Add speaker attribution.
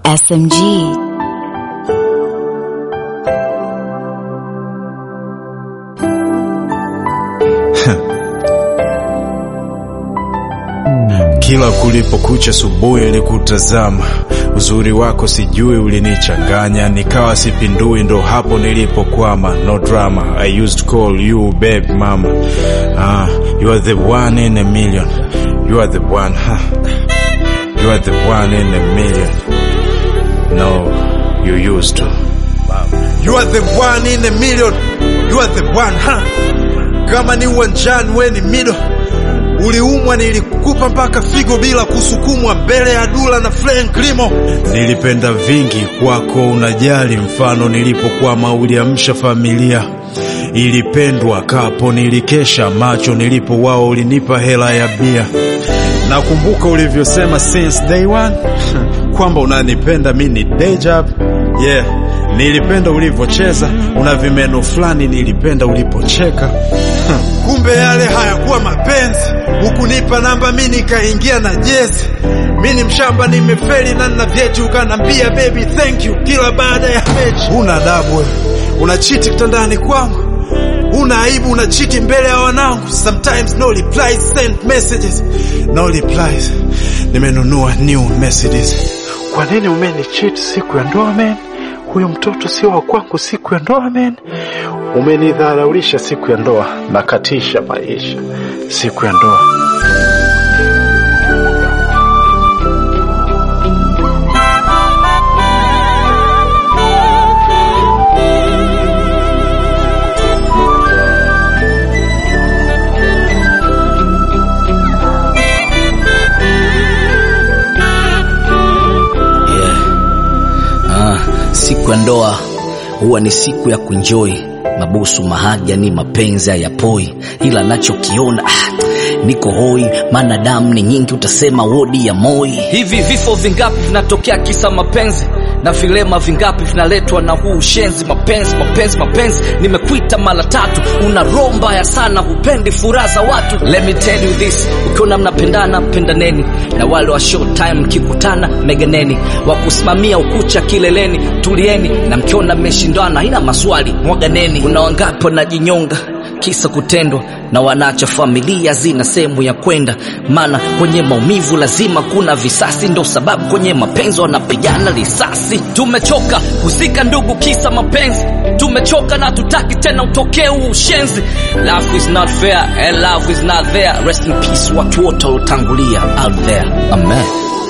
Speaker 1: SMG.
Speaker 2: Kila kulipokucha asubuhi nilikutazama, uzuri wako sijui ulinichanganya, nikawa sipindui, ndo hapo nilipokwama. No drama, I used to call you babe mama. Ah, you are the one in a million, you are the one, huh? You are the one in a million. No, you used to.
Speaker 3: You are the one in a million. You are the one, huh? Kama ni uwanjani we ni mido. Uliumwa nilikupa mpaka figo bila kusukumwa mbele ya Dula na Frank Limo.
Speaker 2: Nilipenda vingi kwako, unajali mfano nilipokwama uliamsha familia ilipendwa kapo, nilikesha macho nilipo wao, ulinipa hela ya bia. Nakumbuka ulivyosema since day one kwamba unanipenda mi ni day job. Yeah, nilipenda ulivyocheza, una vimeno fulani, nilipenda ulipocheka.
Speaker 3: Kumbe yale hayakuwa mapenzi. Hukunipa namba mi nikaingia na jezi. Mi ni mshamba nimefeli na nina vyeti, ukanambia baby thank you kila baada ya mechi. Una adabu wewe, unachiti kitandani kwangu, una aibu, unachiti mbele ya wanangu. Sometimes no replies, send messages, no replies. Nimenunua new Mercedes. Kwa nini umenichiti siku ya ndoa man? Huyo mtoto sio wa kwangu siku ya ndoa man. Umenidharaulisha siku ya ndoa, nakatisha maisha siku ya ndoa.
Speaker 4: Ah, siku ya ndoa huwa ni siku ya kunjoi mabusu mahaja ni mapenzi hayapoi ila nachokiona ah, niko hoi maana damu ni nyingi utasema wodi ya moi
Speaker 5: Hivi vifo vingapi vinatokea kisa mapenzi na vilema vingapi vinaletwa na huu ushenzi? Mapenzi, mapenzi, mapenzi, nimekuita mara tatu, una roho mbaya sana, hupendi furaha za watu. Let me tell you this, ukiona mnapendana pendaneni, na wale wa short time mkikutana meganeni, wa kusimamia ukucha kileleni tulieni, na mkiona mmeshindana haina maswali mwaganeni. Kuna wangapi wanajinyonga kisa kutendwa na wanaacha familia zina sehemu ya kwenda, maana kwenye maumivu lazima kuna visasi, ndo sababu kwenye mapenzi wanapigana risasi. Tumechoka kuzika ndugu kisa mapenzi, tumechoka na tutaki tena utokee huu ushenzi. Love is not fair and love is not there. Rest in peace watu wote waliotangulia out there, amen.